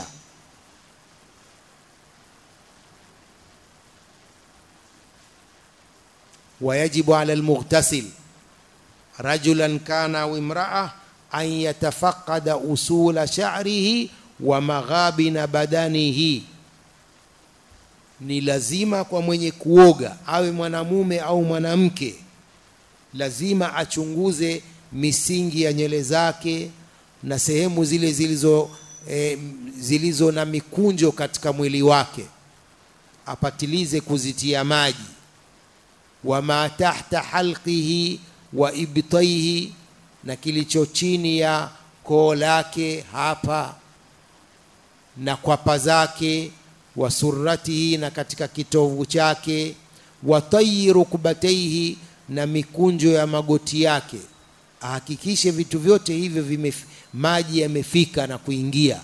ويجب على المغتسل رجلا كان او امراه ان يتفقد اصول شعره ومغابن بدنه ni lazima kwa mwenye kuoga awe mwanamume au mwanamke lazima achunguze misingi ya nywele zake na sehemu zile zilizo e, zilizo na mikunjo katika mwili wake apatilize kuzitia maji wama tahta halqihi wa ibtaihi na kilicho chini ya koo lake hapa na kwapa zake wa surratihi na katika kitovu chake wa tayi rukbataihi na mikunjo ya magoti yake ahakikishe vitu vyote hivyo vime maji yamefika na kuingia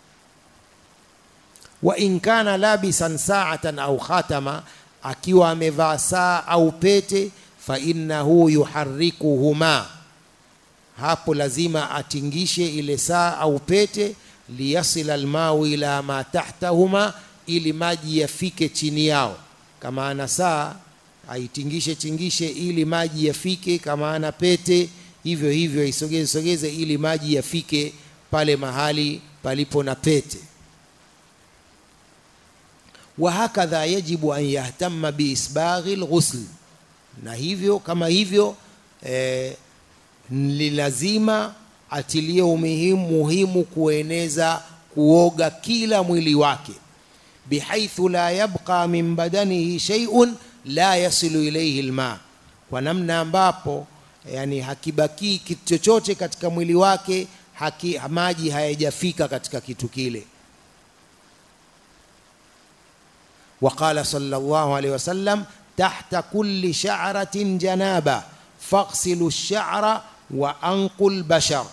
wa in kana labisan sa'atan au khatama akiwa amevaa saa au pete fa innahu yuharrikuhuma hapo lazima atingishe ile saa au pete liyasila almau ila ma tahtahuma ili maji yafike chini yao kama ana saa aitingishe tingishe ili maji yafike kama ana pete hivyo hivyo aisogeze sogeze ili maji yafike pale mahali palipo na pete wahakadha yajibu an yahtama biisbaghi lghusl na hivyo kama hivyo eh, ni lazima atilie umuhimu muhimu kueneza kuoga kila mwili wake bihaithu la yabqa min badanihi shay'un la yasilu ilayhi alma kwa namna ambapo yani hakibakii kitu chochote katika mwili wake haki, maji hayajafika katika kitu kile وقال صلى الله عليه وسلم تحت كل شعرة جنابة فاغسلوا الشعر وأنقوا البشر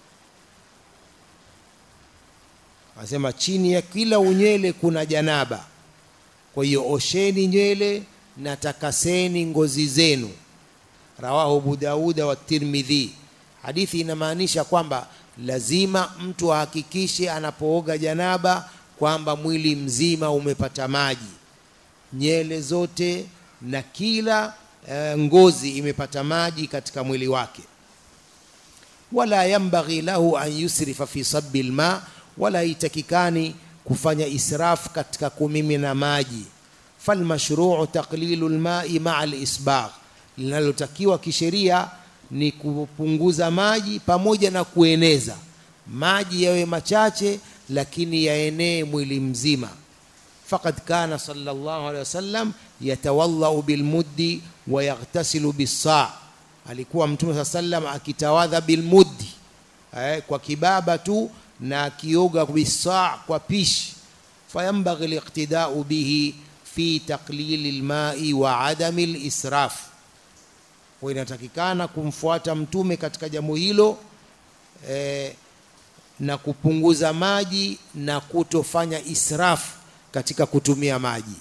asema chini ya kila unywele kuna janaba kwa hiyo osheni nywele na takaseni ngozi zenu rawahu abu dauda wa tirmidhi hadithi inamaanisha kwamba lazima mtu ahakikishe anapooga janaba kwamba mwili mzima umepata maji nyele zote na kila e, ngozi imepata maji katika mwili wake wala yambaghi lahu an yusrifa fi sabbi lma wala haitakikani kufanya israf katika kumimina maji falmashruu taqlilu lmai maa lisbagh linalotakiwa kisheria ni kupunguza maji pamoja na kueneza maji yawe machache lakini yaenee mwili mzima faqad kana sallallahu alaihi wasallam yatawallau bilmuddi wa yaghtasilu bisaa alikuwa mtume saa sallam akitawadha bilmuddi eh, kwa kibaba tu na akioga bisaa kwa pishi fayambaghi liqtidau bihi fi taqlili lmai wa adami lisraf kwa inatakikana kumfuata mtume katika jambo hilo eh, na kupunguza maji na kutofanya israfu katika kutumia maji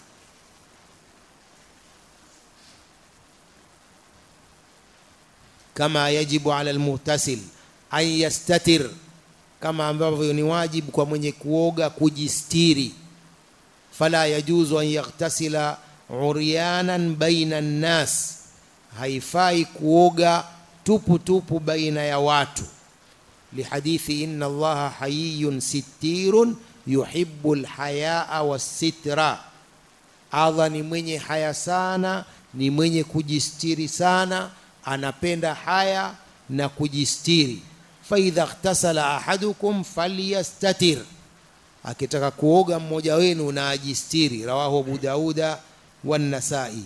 kama yajibu ala almuhtasil an yastatir kama ambavyo ni wajibu kwa mwenye kuoga kujistiri fala yajuzu an yaghtasila uryanan baina nnas haifai kuoga tupu tupu baina ya watu lihadithi inna allaha hayiyun sittirun yuhibbu lhayaa wassitra allah ni mwenye haya sana ni mwenye kujistiri sana anapenda haya na kujistiri faidha ightasala ahadukum falyastatir akitaka kuoga mmoja wenu na ajistiri rawahu abu dauda wannasai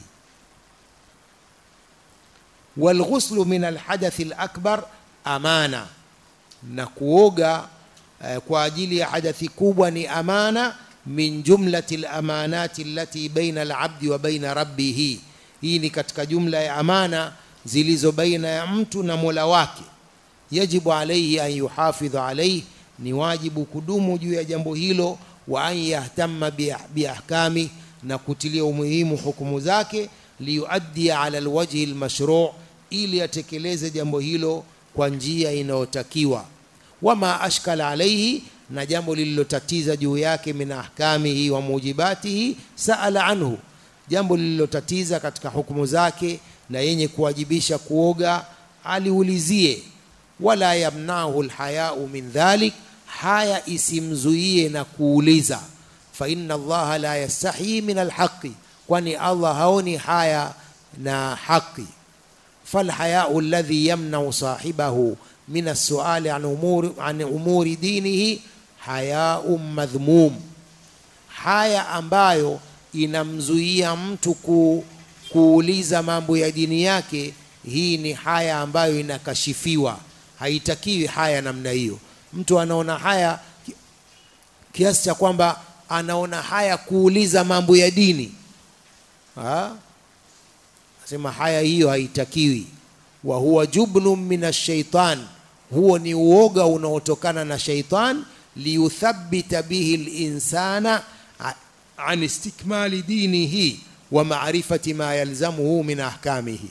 walghuslu min alhadathi alakbar amana na kuoga eh, kwa ajili ya hadathi kubwa ni amana min jumlati lamanati allati baina alabdi wa baina rabbihi hii ni katika jumla ya amana zilizo baina ya mtu na mola wake yajibu alaihi an yuhafidha alaihi ni wajibu kudumu juu ya jambo hilo wa an yahtama biahkami na kutilia umuhimu hukumu zake liyuaddia ala alwajhi almashru' ili atekeleze jambo hilo kwa njia inayotakiwa wama ashkala alaihi na jambo lililotatiza juu yake min ahkamihi wa mujibatihi saala anhu jambo lililotatiza katika hukumu zake na yenye kuwajibisha kuoga aliulizie wala yamnahu lhayau min dhalik haya isimzuie na kuuliza fa inna allaha la yastahi min alhaqi kwani allah haoni haya na haqi falhayau alladhi yamnau sahibahu min alsuali an umuri, an umuri dinihi hayau madhmum haya ambayo inamzuia mtu ku, kuuliza mambo ya dini yake hii ni haya ambayo inakashifiwa haitakiwi haya namna hiyo mtu anaona haya kiasi cha kwamba anaona haya kuuliza mambo ya dini ha? Nasema haya hiyo haitakiwi. Wa huwa jubnun min ashaitan, huo ni uoga unaotokana na shaitan, liyuthabbita bihi linsana an istikmali dinihi wa maarifati ma yalzamuhu min ahkamihi.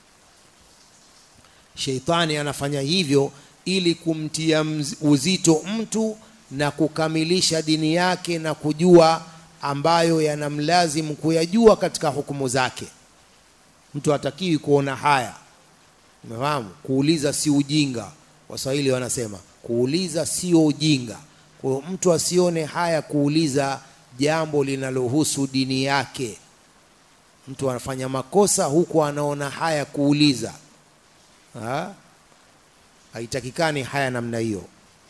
Sheitani anafanya hivyo ili kumtia uzito mtu na kukamilisha dini yake na kujua ambayo yanamlazimu kuyajua katika hukumu zake. Mtu hatakiwi kuona haya, umefahamu? Kuuliza si ujinga, Waswahili wanasema kuuliza sio ujinga. Kwa hiyo mtu asione haya kuuliza jambo linalohusu dini yake. Mtu anafanya makosa huku anaona haya kuuliza ha? Haitakikani haya namna hiyo.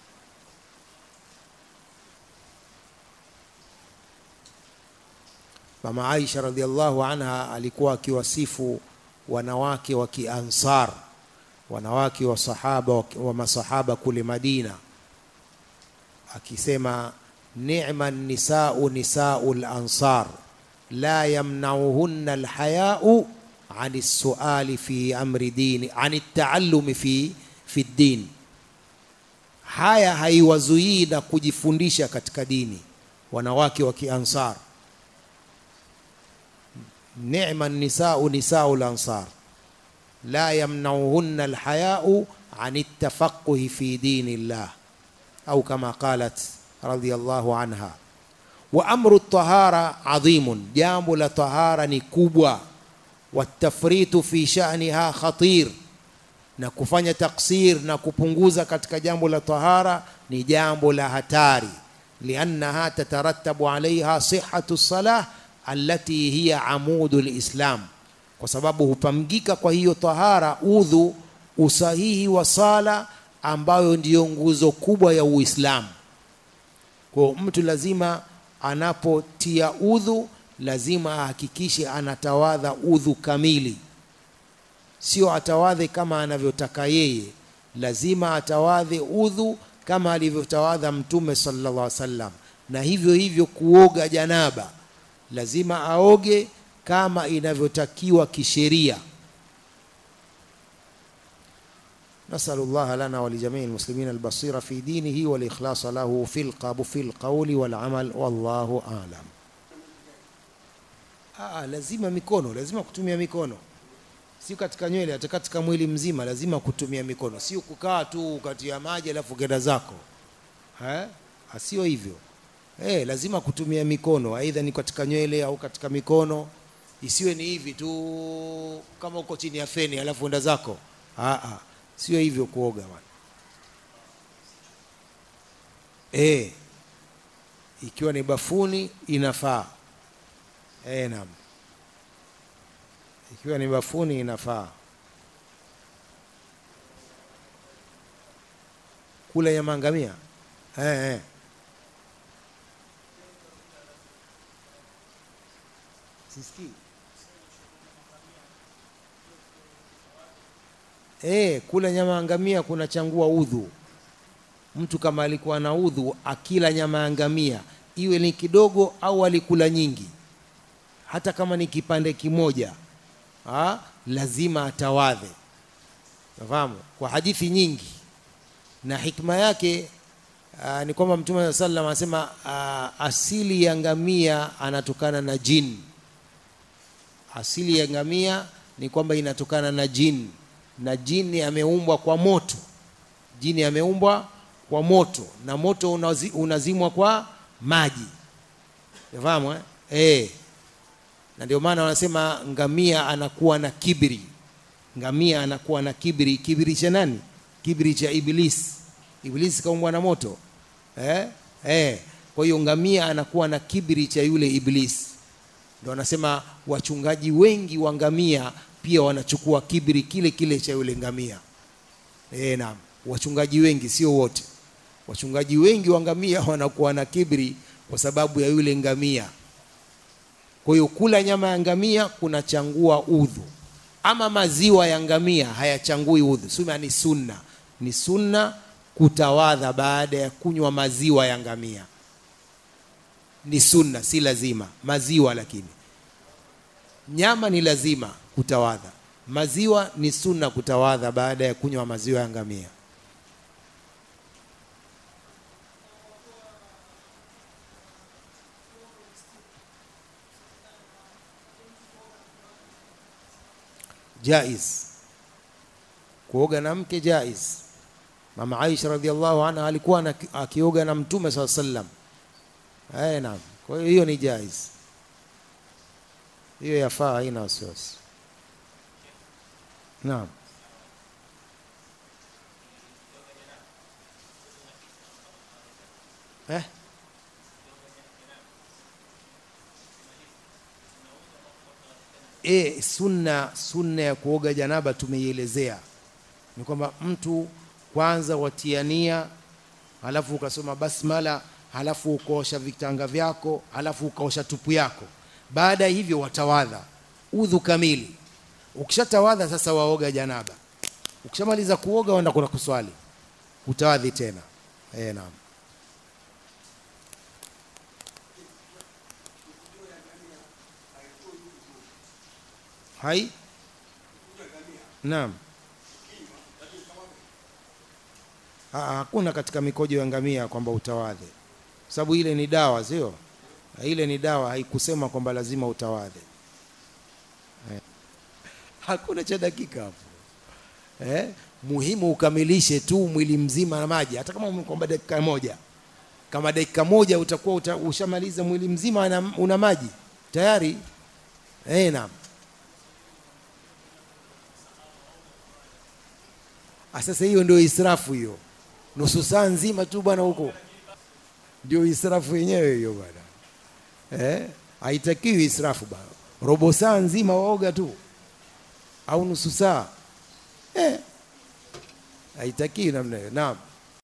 Mama Aisha radhiallahu anha alikuwa akiwasifu wanawake wa Kiansar, wanawake wa sahaba wa masahaba kule Madina, akisema ni'ma nisau nisau lansar la yamnauhunna alhayau an suali fi amri dini an taallumi fi fi din, haya haiwazuii na kujifundisha katika dini wanawake wa Kiansar. Ni'ma nisau nisau lansar la yamnauhunna alhayau an tafaquhi fi dini llah au kama qalat radhiyallahu anha. Wa amru tahara adhimun, jambo la tahara ni kubwa. Watafritu fi sha'niha khatir, na kufanya taksir na kupunguza katika jambo la tahara ni jambo la hatari. Liannaha tatarattabu alaiha sihhatu salah allati hiya amudu lislam, kwa sababu hupamgika kwa hiyo tahara udhu, usahihi wa sala ambayo ndiyo nguzo kubwa ya Uislamu. Kwa mtu lazima anapotia udhu lazima ahakikishe anatawadha udhu kamili, sio atawadhe kama anavyotaka yeye. Lazima atawadhe udhu kama alivyotawadha Mtume sallallahu alaihi wasallam, na hivyo hivyo kuoga janaba lazima aoge kama inavyotakiwa kisheria. nasalu llaha lana walijamii lmuslimina albasira fi dinihi walikhlasa lahu fi lqabu fi lqauli walamal wallahu alam. Aa, lazima mikono, lazima kutumia mikono, sio katika nywele, hata katika mwili mzima lazima kutumia mikono, sio kukaa tu katia maji alafu kenda zako, sio hivyo. Eh, lazima kutumia mikono, aidha ni katika nywele au katika mikono. Isiwe ni hivi tu kama uko chini ya feni alafu enda zako. Aa, sio hivyo kuoga bwana. Eh, ikiwa ni bafuni inafaa. Eh, naam, ikiwa ni bafuni inafaa. Kula nyama ngamia eh, eh. Sisikii. E, kula nyama ya ngamia kunachangua udhu. Mtu kama alikuwa na udhu akila nyama ya ngamia, iwe ni kidogo au alikula nyingi, hata kama ni kipande kimoja ha, lazima atawadhe. Nafahamu kwa hadithi nyingi, na hikma yake aa, ni kwamba Mtume saa sallam anasema asili ya ngamia anatokana na jini asili ya ngamia ni kwamba inatokana na jini, na jini ameumbwa kwa moto. Jini ameumbwa kwa moto, na moto unazi, unazimwa kwa maji. Unafahamu eh? Eh, na ndio maana wanasema ngamia anakuwa na kibri. Ngamia anakuwa na kibri. Kibri cha nani? Kibri cha Ibilisi. Ibilisi kaumbwa na moto eh? Eh, kwa hiyo ngamia anakuwa na kibri cha yule Ibilisi ndio wanasema wachungaji wengi wa ngamia pia wanachukua kibri kile kile cha yule ngamia. E, naam, wachungaji wengi, sio wote. Wachungaji wengi wa ngamia wanakuwa na kibri kwa sababu ya yule ngamia. Kwa hiyo kula nyama ya ngamia kunachangua udhu, ama maziwa ya ngamia hayachangui udhu. Sema ni sunna, ni sunna kutawadha baada ya kunywa maziwa ya ngamia ni sunna, si lazima. Maziwa lakini nyama ni lazima. kutawadha maziwa ni sunna kutawadha baada ya kunywa maziwa ya ngamia jaiz kuoga na mke jaiz mama aisha radhiallahu anha alikuwa ana- akioga na mtume saa sallam eh naam kwa hiyo hiyo ni jaiz hiyo yafaa haina wasiwasi naam eh e, sunna sunna ya kuoga janaba tumeielezea ni kwamba mtu kwanza watiania halafu ukasoma basmala halafu ukaosha vitanga vyako halafu ukaosha tupu yako baada ya hivyo watawadha udhu kamili ukishatawadha sasa waoga janaba ukishamaliza kuoga wenda kuna kuswali utawadhi tena e, naam hai naam Ha- hakuna katika mikojo ya ngamia kwamba utawadhe sababu ile ni dawa sio ile ni dawa haikusema kwamba lazima utawadhe eh. hakuna cha dakika hapo eh? muhimu ukamilishe tu mwili mzima na maji hata kama kwamba dakika moja kama dakika moja utakuwa uta, ushamaliza mwili mzima una, una maji tayari eh, naam Ah, sasa hiyo ndio israfu hiyo nusu saa nzima tu bwana huko ndio israfu yenyewe hiyo bwana eh haitakiwi israfu bwana robo saa nzima waoga tu au nusu saa eh haitakiwi namna hiyo naam